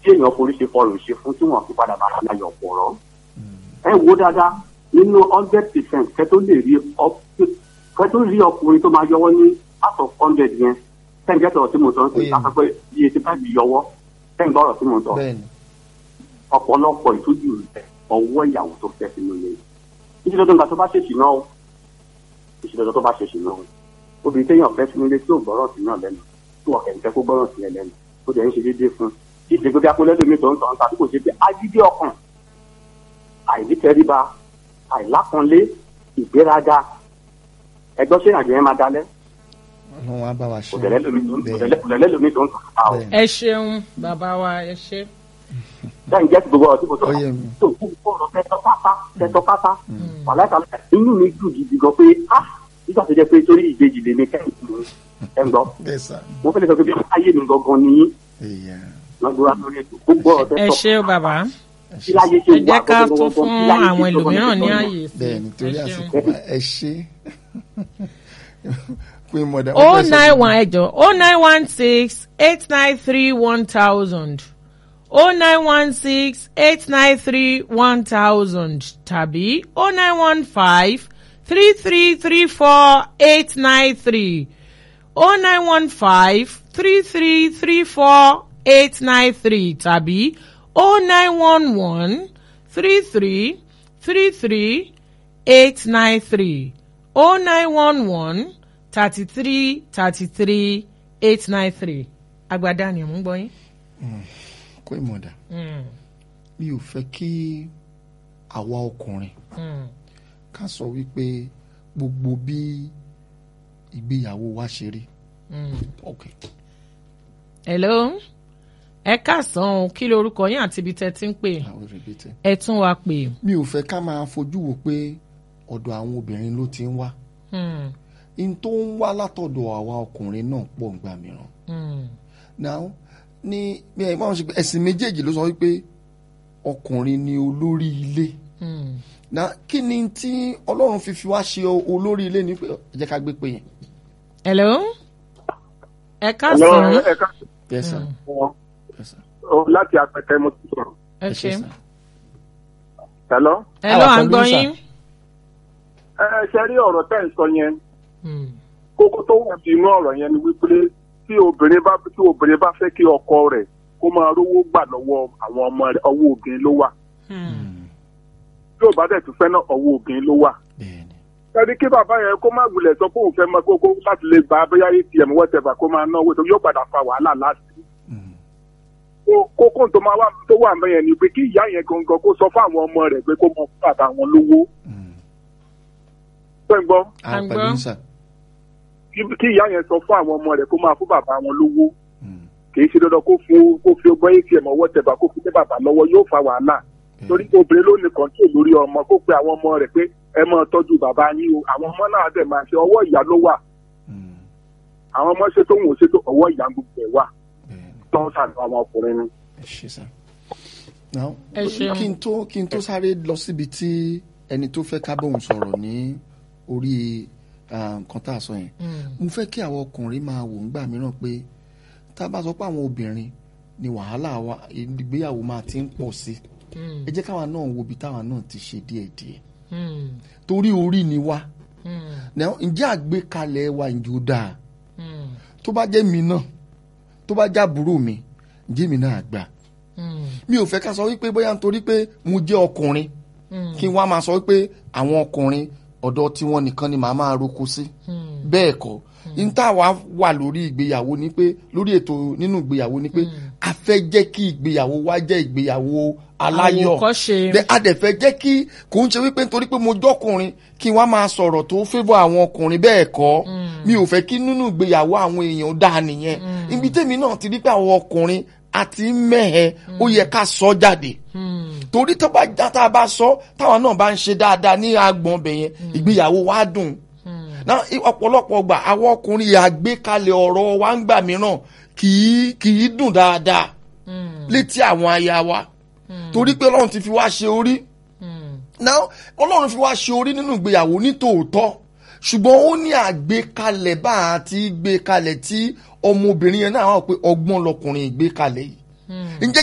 tí èèyàn forí ṣe fọrùn ṣe fún tí wọ́n fi padà bá aláyọ̀ pọ̀rọ̀ ẹ wo dáadáa nínú hundred percent kẹ́ tó lè rí ọ- kẹ́ tó rí ọkùnrin tó máa yọwọ́ ní out of hundred yẹn tẹ́ǹgẹ́tọ̀ tí mo sọ ń sè Oye. ká sọ pé iye tí báyìí yọwọ́ tẹ́ǹgbà ọ̀rọ̀ tí mo sọ bẹ́ẹ̀ni ọ̀pọ̀lọpọ̀ ìtújú rẹ̀ ọwọ́ ìyàwó tó fẹ́ sínú ilé ìṣe dandan nǹkan tó bá ṣèṣì náà o ìṣe dandan tó bá ṣèṣì náà o obìnrin téèyàn fẹ́ sínú ilé tí ò gbọ́rọ̀ sí náà lẹ́nu tí wọ́n kẹ̀ ń fẹ́ kó gbọ́rọ̀ sí ẹ lẹ́nu ó jẹ́ ń ṣe déédéé fún un kí ìṣègùn bí akólẹ́dọ̀ mi tó ń sọ ń ta tí kò ṣe pé agídí ọkàn àìnítẹríba àìlákanlé ìgbéraga ẹgbọ́n ṣé àjẹ́ yẹn máa dalẹ̀ ọlọ́run á bá wa ṣe kò tẹ̀lẹ́ lómi tó ń Bẹ́ẹ̀ni. kò tẹ̀lẹ́ lómi tó ń sọ ta o Bẹ́ẹ̀ni. ẹ ṣeun bàbá wa ẹ ṣe. lẹ́yìn jẹ́ ti gbogbo ọ̀rọ̀ tí mo sọ Ó yé mi. tó kú ọ̀rọ̀ tẹ́tọ́ pátá tẹ́tọ́ pátá wàhálà ìtàlẹ̀ inú mi dùn gidi gan pé ah nígbà tó jẹ́ pé torí ìbejì lè mi kẹ́yìn fún mi ẹ̀ ń gbọ́ bẹ́ẹ̀ sà mo fẹ́ lè sọ pé bí ayé mi gangan ni yín èèyà lọ́gbọ́n lórí ètò gbogbo ọ̀rọ̀ ẹ tẹ́tọ́ ṣe o bàbá kí láyé ṣe ẹ wà jẹ́ ká gangan tún fún kí láyé ṣe àwọn gangan ẹlòmíràn ní gangan. ààyè sí bẹ́ẹ̀ nítorí ẹ àsìkò ṣeun. wa ẹ ṣe pé mọ̀dà o nine one ẹjọ o nine one six eight nine three one thousand o nine one six eight nine three one thousand tàbí o nine one five three three three four eight nine three o nine one five three three three four eight nine three tàbí o nine one one three three three three eight nine three o nine one one thirty three thirty three eight nine three agbada ni mo ń gbọ́ yín. kó ìmọ̀dà mi ò fẹ́ kí àwa ọkùnrin ká sọ wípé gbogbo bí ìgbéyàwó wa ṣe rí ok hello ẹ káàsán o kí lorúkọ yín àti ibi tẹ́ ti ń pè àwọn rèbètè ẹ tún wa pè. mi ò fẹ́ ká máa fojú wò pé ọ̀dọ̀ àwọn obìnrin ló ti ń wá Hmm, in tó ń wá látọ̀dọ̀ àwa ọkùnrin náà pọ̀ ńgbà mìíràn hmm, now ní bí ẹ báwọn ṣe pé ẹ̀sìn méjèèjì ló sọ wípé ọkùnrin ni olórí ilé hmm. na kí ni tí ọlọ́run fi fi wá ṣe olórí ilé ní pé ẹ jẹ́ ká gbé pé yẹn. hello ẹ Hello, káàsán ẹ ká yes sir sọ yes sir ọ láti apẹtẹ mo ti sọ̀rọ̀. ẹ ẹ ṣé ṣe sir. Hello. hello Àwa à ń pẹ̀lú gbọ́ yín, yín. ẹ ṣe rí ọ̀rọ̀ tẹ́ ń sọ yẹn Hmm, kókó tó wà bí inú ọ̀rọ̀ yẹn ni wípé tí obìnrin bá tí obìnrin bá fẹ́ kí ọkọ rẹ̀ kó máa rówó gbà lọ́wọ́ àwọn ọmọ rẹ̀ ọwọ́ obìnrin ló wà hmm, tí ò bá dẹ̀ tún fẹ́ náà ọwọ́ obìnrin ló wà. bẹ́ẹ̀ni ẹni kí bàbá yẹn kó má wulẹ̀ sọ pé òun fẹ́ máa kókó láti lè gba abẹ́yá atm whatever kó máa náwó tó yóò padà fa wàhálà láti. Mm. Kó- kókó tó máa wà tó wà mẹ́yẹn ni pé kí ìyá yẹn gangan kó sọ fún àwọn ọmọ rẹ̀ pé kó mọ fún bàbá wọn lówó. Mm. fẹ́ gbọ́ a À ń pẹ̀lú gbọ́. yín sir. kí kí ìyá yẹn sọ fún àwọn ọmọ rẹ̀ kó máa fún bàbá wọn lówó. Mm. kì í ṣe dandan kó fún kó fi ọgbọ́n atm ọwọ́ tẹ̀bà kó fi dé bàbá lọ́wọ́ yóò fa wàhálà torí pé obìnrin ló ní kọ́ńtò lórí ọmọ kó pe àwọn ọmọ rẹ̀ pé ẹ máa tọ́jú bàbá yín o àwọn ọmọ náà dẹ̀ máa ṣe ọwọ́ ìyá ló wà Mm. àwọn ọmọ ṣe tó ń wò ṣe tó ọwọ́ ìyá gbogbo ẹ̀ wà bẹ́ẹ̀ni tó ń sàdùn àwọn ọkùnrin ni. ẹ ṣé sir. now Ẹ ṣeun. kí n tó kí n tó sáré lọ síbi tí ẹni tó fẹ́ ká bóun sọ̀rọ̀ ní orí ah, nǹkan tá a sọ yẹn mo fẹ́ kí àwọn ọkùnrin máa wò ńgbà mìíràn pé tá a bá sọ pé àwọn obìnrin ni wàhálà wa ìgbéyàwó máa ti ń pọ̀ sí ẹ jẹ́ káwa náà wo ibi táwa náà ti ṣe díẹ̀díẹ̀ hmm, torí orí ni wá hmm, Now, ǹjẹ́ àgbékalẹ̀ wa ǹjẹ́ ó dáa hmm, tó bá jẹ́ mi náà tó bá jẹ́ àbúrò mi ǹjẹ́ mi náà gbà hmm, mi ò fẹ́ ká sọ wípé bóyá nítorí pé mo jẹ́ ọkùnrin kí n wá máa sọ wípé àwọn ọkùnrin ọ̀dọ̀ tiwọn nìkan ni màá máa roko sí hmm. bẹ́ẹ̀ kọ́ n tá wa wà lórí ìgbéyàwó ni pé lórí ètò nínú ìgbéyàwó ni pé a fẹ́ jẹ́ kí ìgbéyàwó wa jẹ́ ìgbéyàwó aláyọ̀ Àwòkọ́ṣe. Then a dẹ̀ fẹ́ jẹ́ kí kò ń ṣe wípé nítorí pé mo jọ́kùnrin kí n wá máa sọ̀rọ̀ tó fẹ́bọ̀ àwọn ọkùnrin bẹ́ẹ̀ kọ́ mi ò fẹ́ kí nínú ìgbéyàwó àwọn èèyàn dáa nìyẹn ibi tèmi náà ti rí pé àwọn ọkùnrin àti mẹ́hẹ̀ ó yẹ ká sọ jáde torí tó bá já tá a bá sọ táwọn náà bá ń ṣe dáadáa ní agbọ̀n ọbẹ̀ yẹn ìgbéyàwó wa dùn náà i- ọ̀pọ̀lọpọ̀ gbà àwọn ọkùnrin àgbékalẹ̀ ọ̀rọ̀ wa ń gbà mìíràn kì í kì í dùn dáadáa létí àwọn aya wa torí pé ọlọ́run ti fi wá ṣe orí náà ọlọ́run fi wá ṣe orí nínú ìgbéyàwó ní tòótọ́ ṣùgbọ́n ó ní àgbékalẹ̀ bá a ti gbé kalẹ̀ tí ọmọbìnrin yẹn náà wà pé ọgbọ́n lọkùnrin ìgbékalẹ̀ yìí ǹjẹ́